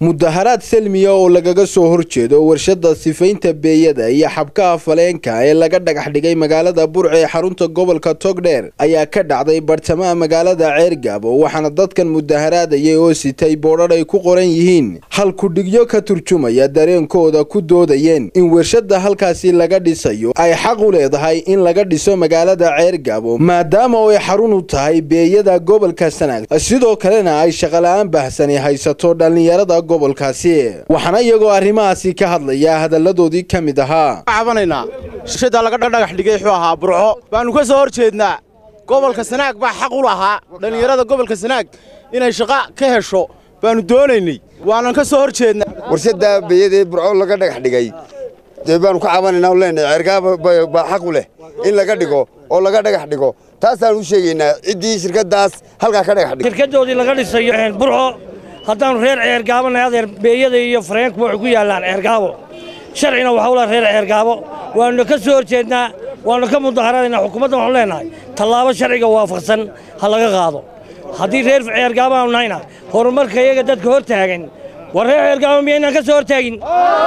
mudaharaad selmiya oo lagaga soo horjeedo warshada sifaynta beeyada iyo xabkaha faleenka ee laga dhagax dhigay magaalada burca ee xarunta gobolka togdheer ayaa ka dhacday bartamaha magaalada ceergaabo waxaana dadkan mudaharaadayay oo sitay boodhar ay ku qoran yihiin halkudhigyo ka turjumaya dareenkooda ku doodayeen in warshada halkaasi laga dhisayo ay xaq u leedahay in laga dhiso magaalada ceergaabo maadaama oo ay xarun u tahay beeyada gobolka sanaag sidoo kalena ay shaqala-aan baahsani haysato dhallinyarada gobolkaasi waxaana iyagoo arrimahaasi ka hadlaya hadalladoodii ka mid ahaa cabanaynaa shirshadda laga dhagax dhigay wuxuu ahaa burco baannu ka soo hor jeednaa gobolka sanaag baa xaq u lahaa dhallinyarada gobolka sanaag inay shaqo ka hesho baannu doonaynay waanan ka soo hor jeednaa warshadda beeyadee burco laga dhagax dhigay dee baannu ka cabanaynaa o leenahay ceergaaba baa xaq u leh in laga dhigo oo laga dhagax dhigo taasaan u sheegaynaa ciddii shirkaddaas halkaa ka dhagax dhigay shirkaddoodii laga dhisayo burco haddaannu reer ceergaabanahay adeer beeyada iyo fareenkuba waxay ku yaallaan ceergaabo sharcina waxa u laha reer ceergaabo waannu ka soo hor jeednaa waannu ka mudaharadaynaa xukuumaddan waxaanu leenahay tallaabo sharciga waafaqsan ha laga qaado haddii reer ceergaabo aanu nahayna horumarka iyaga dadka hor taagan war reer ceergaabo miyaynaan ka soo hor taagin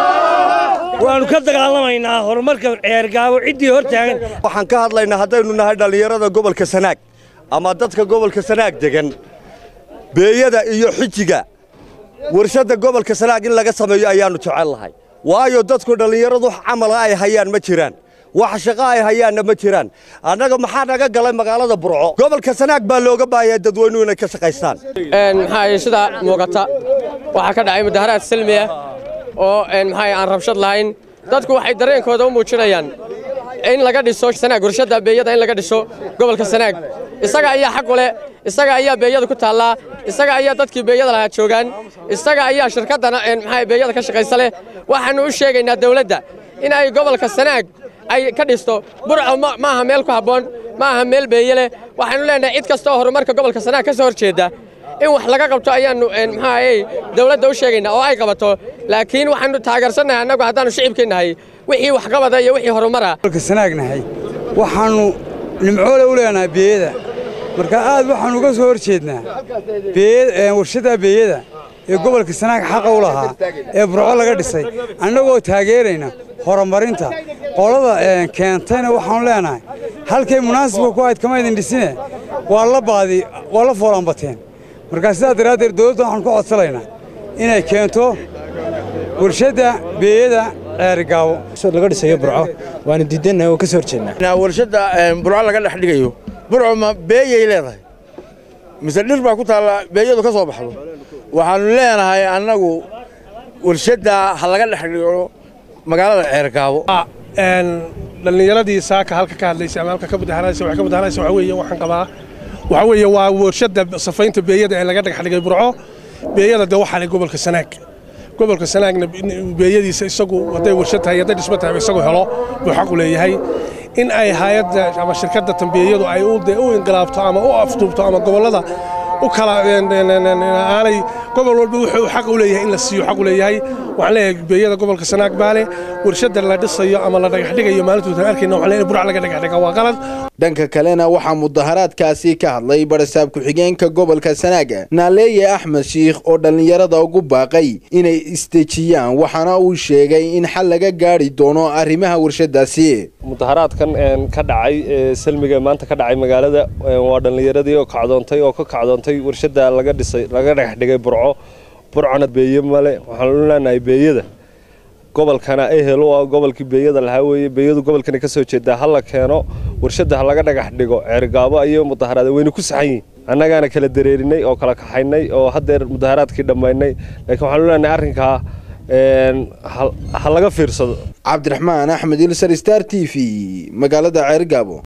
waannu ka dagaalamaynaa horumarka ceergaabo ciddii hor taagan waxaan ka hadlaynaa haddaynu nahay dhallinyarada gobolka sanaag ama dadka gobolka sanaag degan beeyada iyo xijiga warshadda gobolka sanaag in laga sameeyo ayaannu jecel lahay waayo dadku dhallinyaradu camala ay hayaan ma jiraan wax shaqo ay hayaanna ma jiraan annaga maxaa naga galay magaalada burco gobolka sanaag baa looga baahayaa dadweynuhu inay ka shaqaystaan maxaa sida muuqata waxaa ka dhacay mudaharaad salmi ah oo maxaa aan rabshad lahayn dadku waxay dareenkooda u muujinayaan in laga dhiso sanaag warshadda beeyada in laga dhiso gobolka sanaag isaga ayaa xaq u leh isaga ayaa beeyada ku taallaa isaga ayaa dadkii beeyada lahaa joogaan isaga ayaa shirkaddana maxaa beeyada ka shaqaysa leh waxaannu u sheegaynaa dawladda in ay gobolka sanaag ay ka dhisto burco ma aha meel ku habboon ma aha meel beeye leh waxaannu leenahay cid kasta oo horumarka gobolka sanaag ka soo hor jeedda in wax laga qabto ayaannu maxaayey dawladda u sheegaynaa oo ay qabato laakiin waxaannu taageersannahay annagu haddaannu shicibkeennahay wixii waxqabada iyo wixii horumara gobolka sanaagnahay waxaannu nimcoole u leenahay beeyada marka aad waxaannu uga soo hor jeednaa warshadda beeyada ee gobolka sanaag xaqa u lahaa ee burco laga dhisay annagoo taageerayna horumarinta qolada keentayna waxaannu leenahay halkay munaasibka ku ahayd kama idin dhisine waa la baadi waa la foolanbateen markaa sidaa daraaddeed dawladda waxaanu ka codsanaynaa inay keento warshadda beeyada ceerigaabo laga dhisayo burco waanu diidannahay oo ka soo horjeednaa warshadda burco laga dhex dhigayo burco ma beeyay leedahay mise dhir baa ku taalla beeyadu ka soo baxdo waxaannu leenahay annagu warshadda ha laga dhex dhigo magaalada ceergaabo dhallinyaradii saaka halka ka hadlaysa ama halka ka mudaharaysa waxay ka mudaharaysa waxa weeye waxaan qabaa waxa weeye waa warshadda safaynta beeyada ee laga dhagax dhigay burco beeyada dee waxaa leh gobolka sanaag gobolka sanaagna beeyadiisa isagu hadday warshad tahay hadday dhismo tahay isagu helo buu xaqu leeyahay in ay hayadda ama shirkadda tambeeyadu ay u inqilaabto ama u afduubto ama gobollada u kala aanay gobol walba wuxuu xaq u leeyahay in la siiyo xaq u leeyahay waxaan leeyahay beeyada gobolka sanaag baale warshadda la dhisayo ama la dhagax dhigayo maalintood arkayna waxaan leeyahay burc laga dhagax dhiga waa qalad dhanka kalena waxaa mudaharaadkaasi ka hadlay barasaab ku-xigeenka gobolka sanaaga naaleeye axmed shiikh oo dhallinyarada ugu baaqay inay isdejiyaan waxaana uu sheegay in xal laga gaadhi doono arrimaha warshadaasi mudaharaadkan ka dhacay salmiga maanta ka dhacay magaalada waa dhallinyaradii oo kacdoontay oo ka kacdoontay warshadda laga dhisay laga dhagax dhigay burco burcona beeye male waxaanu leenahay beeyada gobolkana ehel u ah gobolkii beeyada lahaa weeye beeyadu gobolkana ka soo jeedaa ha la keeno warshadda ha laga dhagax dhigo ceergaabo ayay mudaharaada wayna ku saxan yihin annagaana kala dareerinay oo kala kaxaynay oo haddeer mudaharaadkii dhammaynay laakiin waxaanu leenahay arrinkaa ha laga fiirsado cabdiraxmaan axmed ilsar star t v magaalada ceergaabo